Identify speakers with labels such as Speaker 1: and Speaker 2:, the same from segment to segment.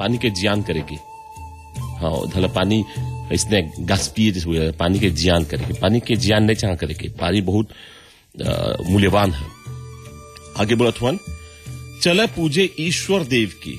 Speaker 1: पानी के जियान करेगी हाँ धला पानी इसने गैस पिए जैसे हुए पानी के जियान करेगी पानी के जियान नहीं चाह करेगी पानी बहुत अ, मूल्यवान है आगे बढ़त हुआ चले पूजे ईश्वर देव की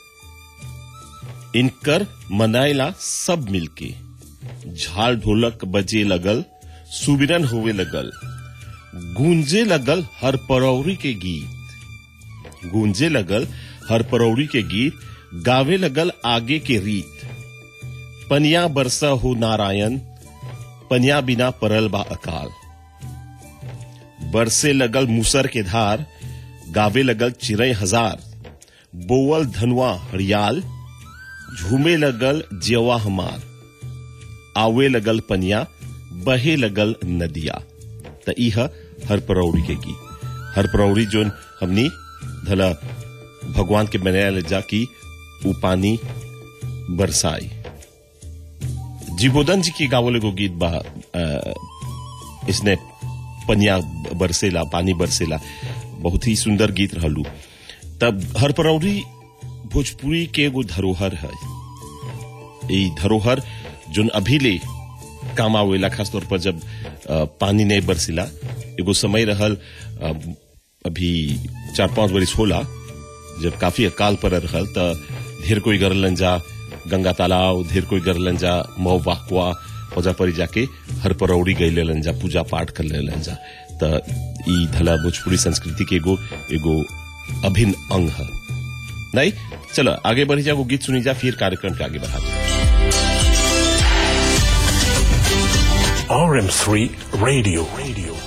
Speaker 1: इनकर मनाइला सब मिलके झाल ढोलक बजे लगल सुबिरन होवे लगल गूंजे लगल हर परौरी के गीत गूंजे लगल हर परौरी के गीत गावे लगल आगे के रीत पनिया बरसा हो नारायण पनिया बिना परल बा अकाल बरसे लगल मूसर के धार गावे लगल चिरई हजार बोवल धनुआ हरियाल झूमे लगल जेवा हमार आवे लगल पनिया बहे लगल नदिया त इह हर परौरी के की हर परौरी जोन हमनी धला भगवान के बनाया जा की उ पानी बरसाई जीवोदन जी की गावल एगो गीत बा अ, इसने पनिया बरसेला पानी बरसेला बहुत ही सुंदर गीत रहलू तब हर परौरी भोजपुरी के एगो धरोहर है ई धरोहर जोन अभी ले काम आवेला खास तौर पर जब अ, पानी नहीं बरसिला एगो समय रहल अ, अभी चार पांच बरिस होला जब काफी अकाल पर रहल त ढेर कोई गरलन जा गंगा तालाब ढेर कोई गरलन जा मऊ वाकुआ ओजा पर जाके हर परौड़ी गई लेलन जा पूजा पाठ कर लेलन जा त ई धला भोजपुरी संस्कृति के एगो एगो अभिन्न अंग है नहीं चलो आगे बढ़ी जा वो गीत सुनी जा फिर कार्यक्रम के आगे बढ़ा
Speaker 2: RM3 Radio. Radio.